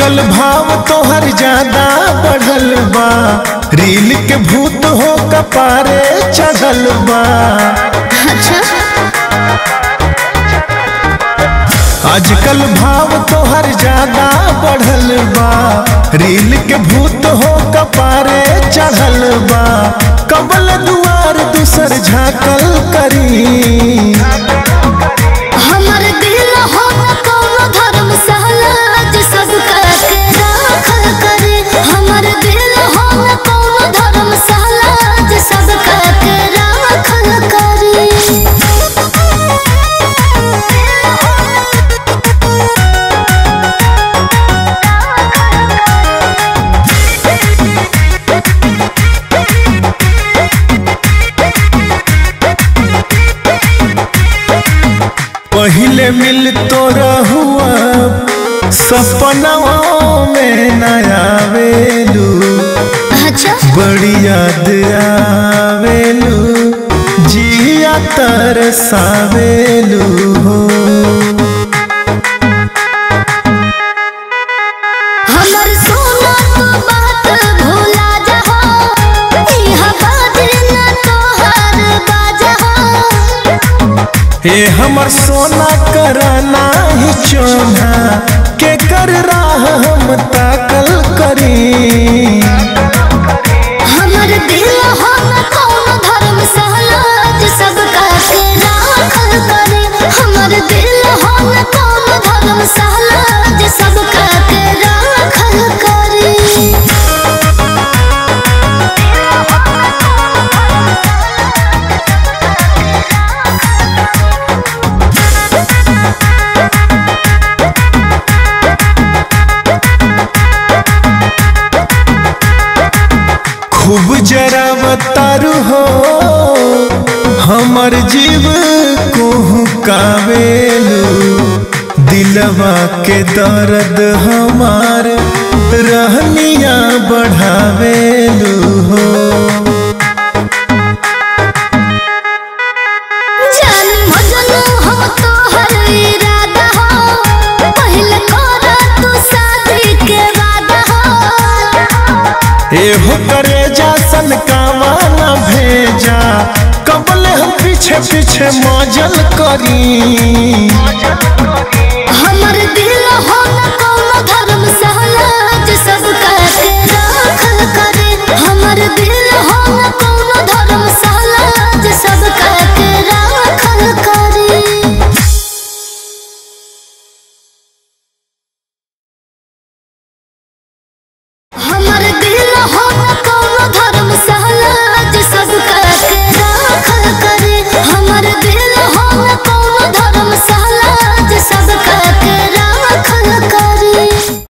आजकल भाव तोहर ज्यादा बढ़ल बा रील के भूत हो कपारे चढ़ल बा अच्छा आजकल भाव तोहर ज्यादा बढ़ल बा रील के भूत हो कपारे चढ़ल बा कबल दुआर दूसर झाकल करी हमर दिल हो न कौनो धर्मशाला आज सब के राखल करे हमर दिल हो न कौनो धर्मशाला आज सब के राखल करे पहले मिल तो रहुआ सपनाओं में नया वेलू अच्छा बड़ी याद आवेलू जिया तरसावेलू हो हमर सोना तो बात भूला जहो इहा बाजे न तोहर बाजहो हे हमर सोना करना ही चोना के कर राह हम ताकल करी हमर दिल हो न कौनो धर्मशाला आज सब के राखल करे हमर दिल हो न कौनो धर्मशाला आज सब के राखल करे खूब जरा बतारू हो हमर जीव कोहू कावेलू दिलवा के दर्द हमार रहनिया बढ़ावेलू हो जान मजनू हम तोहर इरादा हो पहले कर तू शादी के वादा हो एहो करे जा सन कावाना भेजा कबले हम पीछे पीछे मजल करी हमर दिल हो न कौनो धर्मशाला